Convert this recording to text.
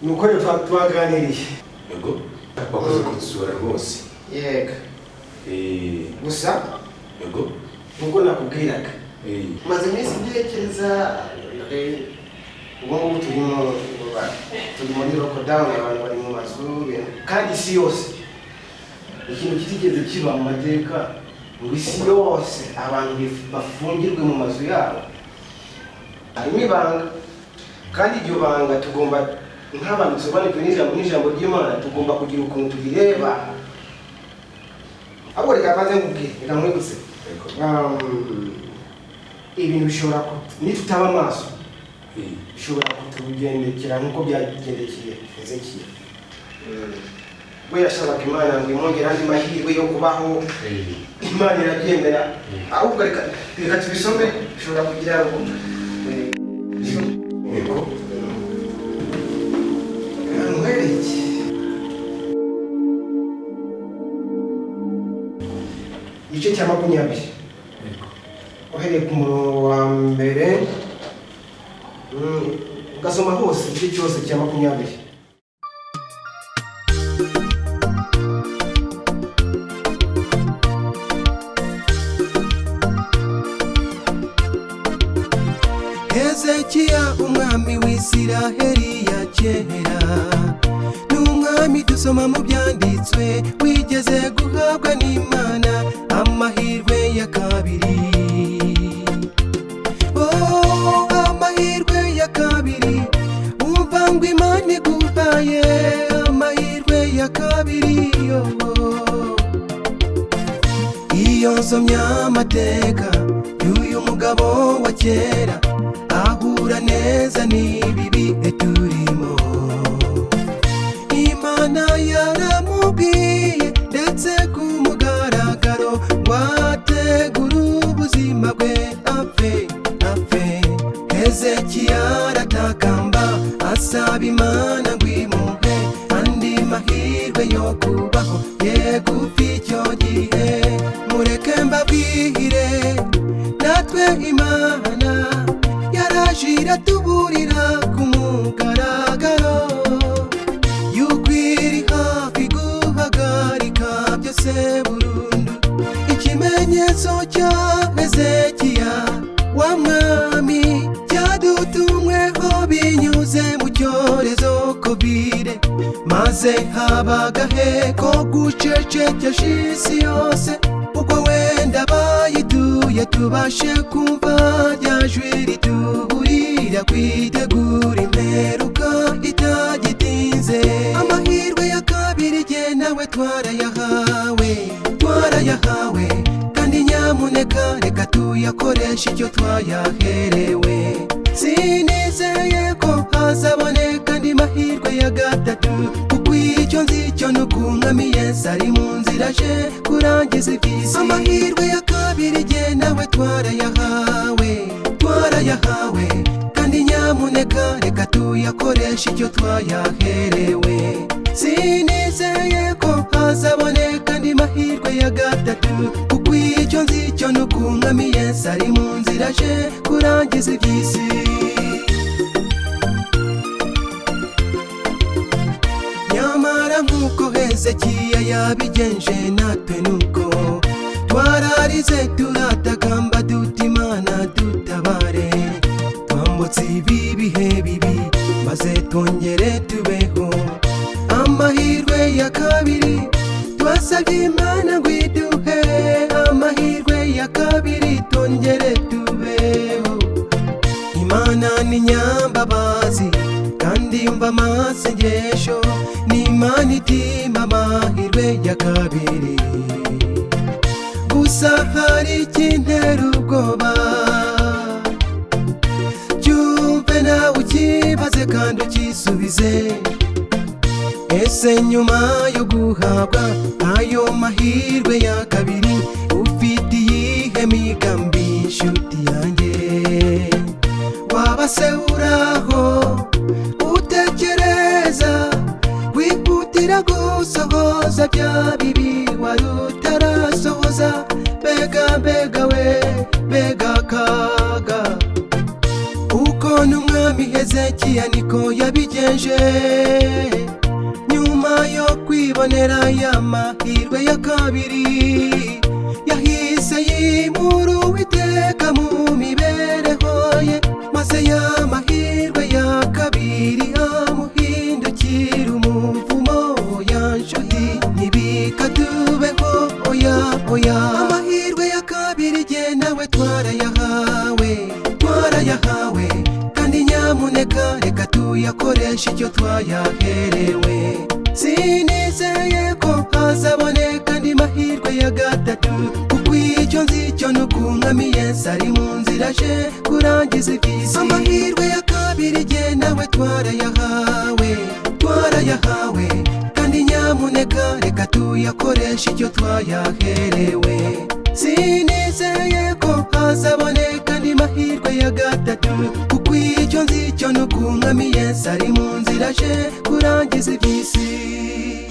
ni ukuri twa- twaganiriye yego wakoze kudusura rwose yego Eh, gusa yego nk'uko nakubwiraga Eh, maze iminsi mbyerekeza ubu ngubu turimo turi muri lockdown abantu bari mu mazu ibintu- kandi isi yose ikintu kitigeze kiba mu mateka ngo isi yose abantu bif- bafungirwe mu mazu yabo harimo ibanga kandi iryo banga tugomba nk'abantu dusobanukwe n'ijambo n'ijambo ry'imana tugomba kugira ukuntu turireba ahubwo reka mbanze nkubwire reka nkwibutse yego Um, ibintu bishobora ku- nitutaba amaso Eh, bishobora kutugendekera nk'uko byagendekeye ezekiya we yashabaga imana ngo imwongere andi mahirwe yo kubaho eh, imana irabyemera Mm. ahubwo reka reka tubisome bishobora kugira ngo eh, bisome. yego ahantu hari iki igice cya makumyabiri yego uhereye ku murongo wa mbere mm, ugasoma hose igice cyose cya makumyabiri hezekiya umwami w'isiraheli ya kera ni umwami dusoma mu byanditswe wigeze guhabwa n'imana amahirwe ya kabiri Oh, amahirwe ya kabiri umva ngo imana iguhaye amahirwe ya kabiri oh. iyo nsomye amateka y'uyu mugabo wa kera ahura neza n'ibibi turimo imana yaramubwiye ndetse ku mugaragaro ngo ategure ubuzima bwe apfe apfe hezekiya aratakamba asaba imana ngo imuhe andi mahirwe yo kubaho yegufi icyo gihe mureke mbabwire natwe imana yaraje iratuburira ku mugaragaro yuko iri hafi guhagarika byose burundu ikimenyetso cya hezekiya wa mwami cyadutumweho binyuze mu cyorezo kovide maze habagahe ko gucecekesha isi yose ubwo wenda bayituye tubashe kumva rya jwi rituburira kwitegura imperuka itagitinze amahirwe ya kabiri jye nawe twarayahawe twarayahawe kandi nyamuneka reka tuyakoreshe icyo twayaherewe sinizeye ko hazaboneka andi mahirwe ya gatatu kuko icyo nzi cyo ni ukunkamiye zari mu nzira aje kurangiza iby'isi amahirwe ya kabiri jye nawe twarayahawe twarayahawe kandi nyamuneka reka tuyakoreshe icyo twayaherewe sinizeye ko hazaboneka andi mahirwe ya gatatu kuko icyo nzi cyo ni ukunkamiye zari mu nzira aje kurangiza iby'isi nyamara nk'uko hezekiya yabigenje natwe nuko twararize turatakamba duta imana dutabare twambutse ibi bihe bibi maze twongere tubeho amahirwe ya kabiri twasabye imana ngo iduhe amahirwe ya kabiri twongere tubeho imana ni nyambabazi kandi yumva amasengesho ni imana itima amahirwe ya kabiri gusa hari ikintera ubwoba cyumve nawe ukibaze kandi ukisubize ese nyuma yo guhabwa ayo mahirwe ya kabiri ufite iyihe migambi nshuti yanjye waba se uraho utekereza wihutira gusohoza bya bibi wari utarasohoza mbega mbega we mbega akaga uko n'umwami heze hezekiya niko yabigenje nyuma yo kwibonera ya mahirwe ya kabiri yahise yimura uwiteka mu mibereho ye maze ya mahirwe ya kabiri amuhindukira umuvumo oya nshuti ntibika tubeho oya oya amahirwe ya kabiri jye nawe twarayahawe twarayahawe kandi nyamuneka reka tuyakoreshe icyo twayaherewe sinizeye ko hazaboneka andi mahirwe ya gatatu kuko icyo nzi cyo ni ukunkamiye sari mu nzira aje kurangiza iby'isi amahirwe ya kabiri jye nawe twarayahawe twarayahawe kandi nyamuneka reka tuyakoreshe icyo twayaherewe sinizeye ko hazaboneka andi mahirwe ya gatatu kuko icyo nzi cyo ni ukunkamiye sari mu nzira aje kurangiza iby'isi